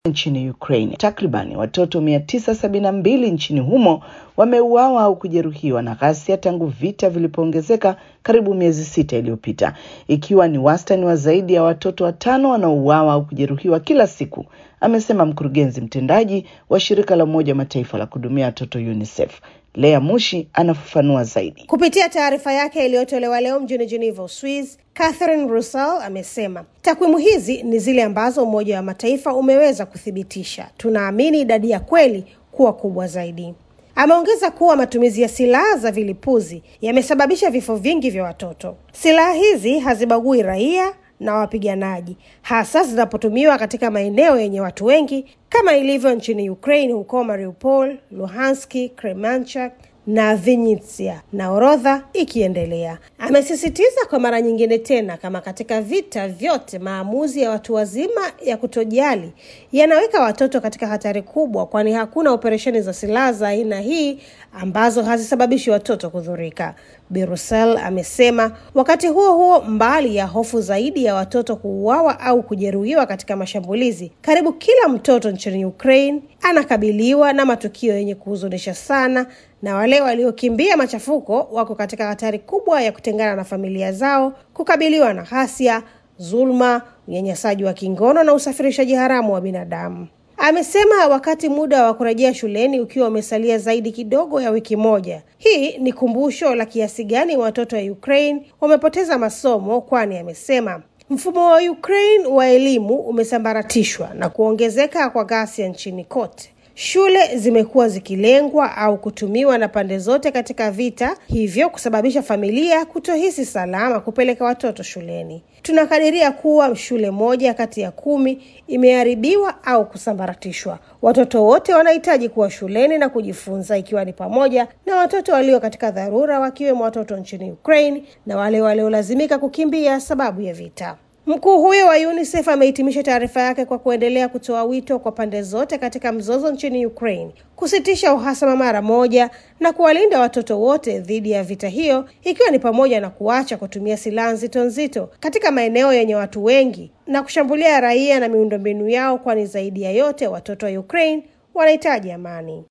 nchini Ukraine. Takribani watoto mia tisa sabini na mbili nchini humo wameuawa au kujeruhiwa na ghasia tangu vita vilipoongezeka karibu miezi sita iliyopita, ikiwa ni wastani wa zaidi ya watoto watano wanaouawa au kujeruhiwa kila siku, amesema mkurugenzi mtendaji wa shirika la Umoja wa Mataifa la kuhudumia watoto UNICEF. Lea Mushi anafafanua zaidi. Kupitia taarifa yake iliyotolewa leo mjini Geneva, Uswiz, Catherine Russell amesema takwimu hizi ni zile ambazo Umoja wa Mataifa umeweza kuthibitisha. Tunaamini idadi ya kweli kuwa kubwa zaidi. Ameongeza kuwa matumizi ya silaha za vilipuzi yamesababisha vifo vingi vya watoto. Silaha hizi hazibagui raia na wapiganaji, hasa zinapotumiwa katika maeneo yenye watu wengi kama ilivyo nchini Ukraine, huko Mariupol, Luhanski, Kremenchuk na Vinnytsia na orodha ikiendelea. Amesisitiza kwa mara nyingine tena, kama katika vita vyote, maamuzi ya watu wazima ya kutojali yanaweka watoto katika hatari kubwa, kwani hakuna operesheni za silaha za aina hii ambazo hazisababishi watoto kudhurika. Birusel amesema. Wakati huo huo, mbali ya hofu zaidi ya watoto kuuawa au kujeruhiwa katika mashambulizi, karibu kila mtoto nchini Ukraine anakabiliwa na matukio yenye kuhuzunisha sana, na wale waliokimbia machafuko wako katika hatari kubwa ya kutengana na familia zao, kukabiliwa na ghasia, dhuluma, unyanyasaji wa kingono na usafirishaji haramu wa binadamu. Amesema wakati muda wa kurejea shuleni ukiwa umesalia zaidi kidogo ya wiki moja, hii ni kumbusho la kiasi gani watoto wa Ukraine wamepoteza masomo, kwani amesema mfumo wa Ukraine wa elimu umesambaratishwa na kuongezeka kwa ghasia nchini kote. Shule zimekuwa zikilengwa au kutumiwa na pande zote katika vita, hivyo kusababisha familia kutohisi salama kupeleka watoto shuleni. Tunakadiria kuwa shule moja kati ya kumi imeharibiwa au kusambaratishwa. Watoto wote wanahitaji kuwa shuleni na kujifunza, ikiwa ni pamoja na watoto walio katika dharura, wakiwemo watoto nchini Ukraine na wale waliolazimika kukimbia sababu ya vita. Mkuu huyo wa UNICEF amehitimisha taarifa yake kwa kuendelea kutoa wito kwa pande zote katika mzozo nchini Ukraine kusitisha uhasama mara moja na kuwalinda watoto wote dhidi ya vita hiyo, ikiwa ni pamoja na kuacha kutumia silaha nzito nzito katika maeneo yenye watu wengi na kushambulia raia na miundombinu yao, kwani zaidi ya yote watoto wa Ukraine wanahitaji amani.